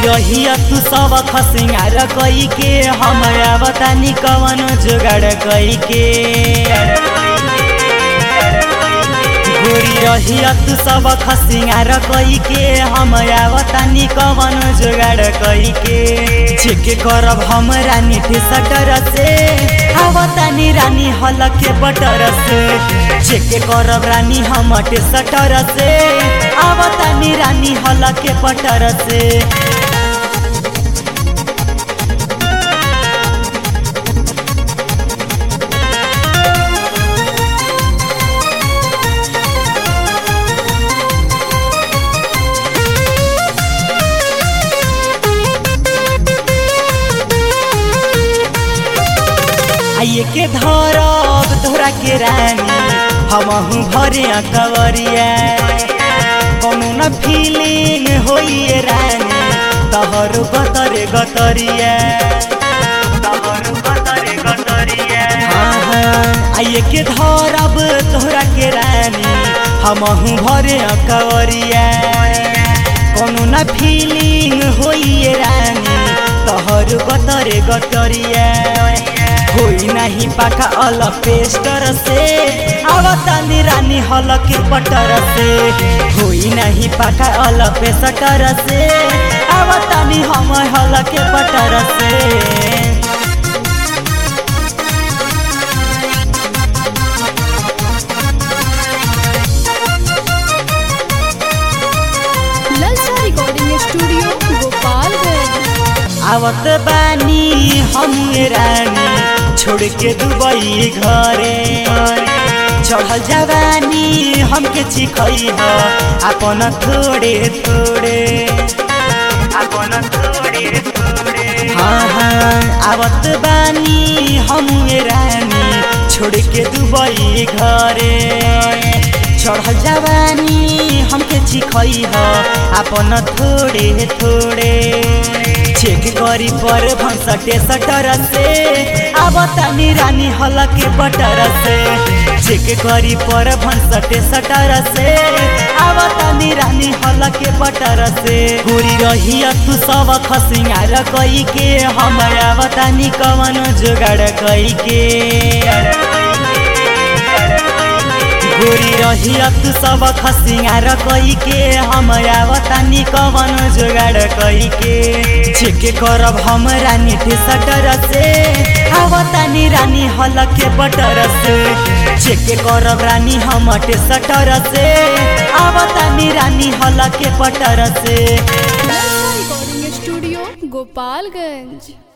रहिया तू सब खसिंगार कई के हम आवतानी कवन जुगाड़ कई के गोरी रहिया तू सब खसिंगार कई के हम आवतानी कवन जुगाड़ कई के चेक करब हम रानी सटर से आवतानी रानी हल के बटर से चेक करब रानी हम सटर से आवतानी रानी हल के बटर से आइए के धरब तोरा के रानी हमहू भरे कवरिया कोनो न फीलिंग होइए रानी तहर गतरे गतरिया तहर गतरे गतरिया हाँ हाँ आइए के धरब तोरा के रानी हमहू भरे कवरिया कोनो न फीलिंग होइए रानी तहर गतरे गतरिया होई नाही पाका अल पेस्टर से आवतानी रानी हल के पटर से होई नाही पाका अल पेस्टर से आवतानी हम हल के पटर से ललचा रिकॉर्डिंग स्टूडियो गोपालगंज आवत बानी हम रानी छोड़ के दुबई घरे चढ़ल जवानी हमके चिखई ह अपन थोड़े थोड़े अपन थोड़े थोड़े हाँ हाँ आवत बानी हम रानी छोड़ के दुबई घरे चढ़ल जवानी हमके चिखई ह अपन थोड़े थोड़े चेक करी पर भंसटे सटर से आवतानी रानी हल के बटर से चेक करी पर भंसटे सटर से आवतानी रानी हल के बटर से पूरी रहिया तू सब खसिंगार कई के हम आवतानी कवन जुगाड़ कई के गोरी रहिया तू सब खसिंगार कई के हम आवतानी कवन जुगाड़ कई के चेक करब हम रानी सटर से आवतानी रानी हल के बटर से चेक करब रानी हम सटर से आवतानी रानी हल के बटर से ललचा रिकॉर्डिंग स्टूडियो गोपालगंज